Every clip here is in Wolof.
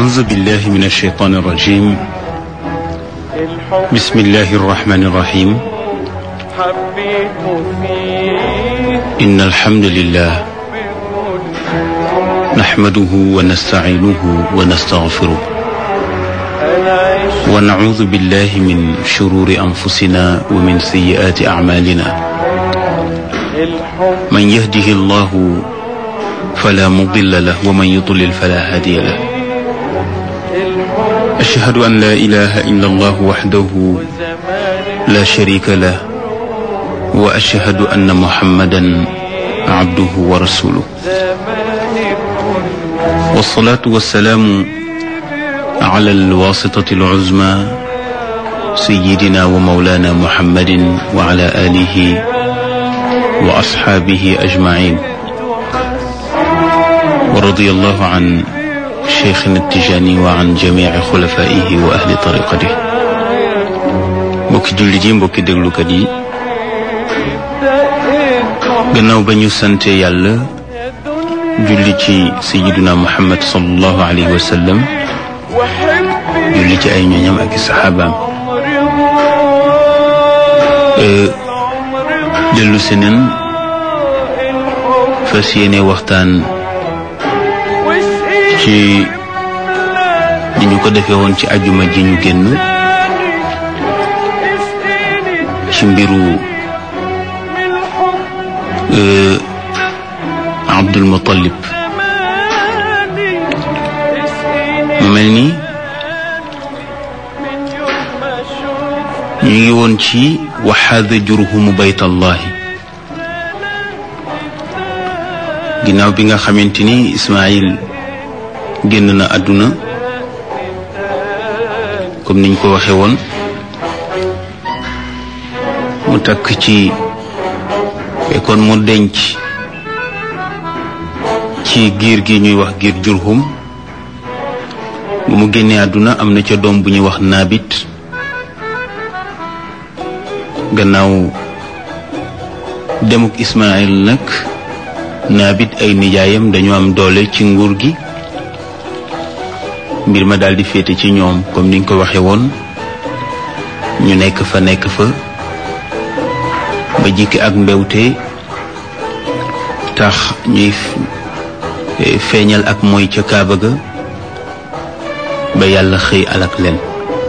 أعوذ بالله من الشيطان الرجيم بسم الله الرحمن الرحيم حبيت فيه إن الحمد لله نحمده ونستعينه ونستغفره أنا عشت ونعوذ بالله من شرور أنفسنا ومن سيئات أعمالنا الحب من يهده الله فلا مضل له ومن يضلل فلا هادي له الحب أشهد أن لا إله إلا الله وحده زمان لا شريك له وأشهد أن محمدا عبده ورسوله زمان والصلاة والسلام على الواسطة العزمى سيدنا ومولانا محمد وعلى آله وأصحابه أجمعين ورضي الله عن شيخنا التجاني وعن جميع خلفائه وأهل طريقته mbokki jullit yi mbokki déglukat yi دقيت gannaaw ba ñu sante yàlla julli ci sayiduna muhammad sallallahu alayhi wa sallam وحبي julli ci ay ñoñam ak i saxaabaam عمري Euh, عمري dellu si neen الحب fas yéene waxtaan وسقيني ci ni ñu ko defee woon ci ajuma ji ñu génn اسقيني ci mbiru من الحب euh, Abdul Muttalib زماني اسقيني mu mel ni من يوم ما اشوف ñu ngi woon ci waxaada jurhumu baytallahi ginnaaw bi nga xamante ni Ismaayil génn na àdduna comme niñ ko waxee woon mu takk ci fekkoon mu denc ci giir gi ñuy wax giir jurhum bu mu génnee àdduna am na ca doom bu ñuy wax naabit gannaaw demuk Ismaayil nag naabit ay nijaayam dañu am doole ci nguur gi mbir ma daldi féete ci ñoom comme niñ ko waxe woon ñu nekk fa nekk fa ba jikki ak mbewte tax ñuy f- feeñal ak mooy ca kaaba ga ba yàlla xëy alak leen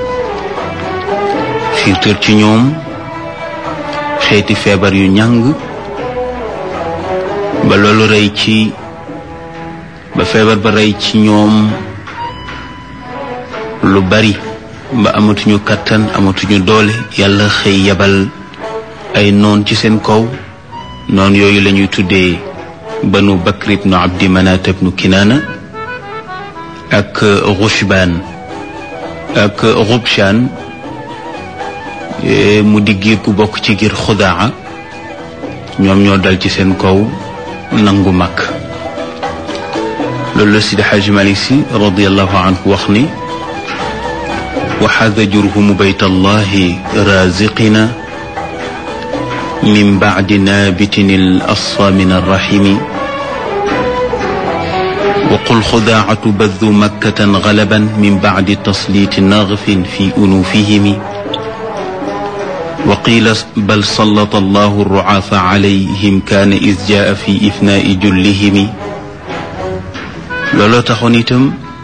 xiirtër ci ñoom xeeti feebar yu ñàng ba loolu rey ci ba feebar ba rey ci ñoom lu bari ba amatuñu kàttan amatuñu doole yàlla xëy yabal ay noon ci seen kaw noon yooyu la ñuy tuddee banu bakr ibnu abdi manat ibnu kinaana ak rushbaan ak rubshaan Eh, mu di giir gu bokk ci giir xudaa ñoom ñoo dal ci seen kaw nangu mag loolu la Sidi Xaaji Malik Si radiallahu anhu wax ni waxaada jurhumu bayt allahi raziqina min bacdi naabitin al asfa min arrahimi وقل خداعة بذ مكة غلبا من بعد تسليط نغف في أنوفهم وقيل بل سلط الله الرعاف عليهم كان إذ جاء في إفناء جلهم looloo taxoon itam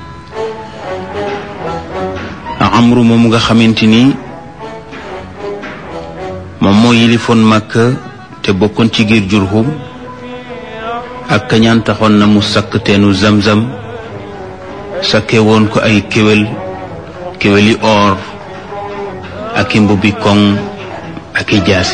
amru moom nga xamante ni moom moo yilifoon Makka te bokkoon ci giir Jurhum ak kañaan taxoon na mu sakk teenu Zamzam sakke woon ko ay kéwél kéwéli or ak i mbubbi koŋ ak i jaasi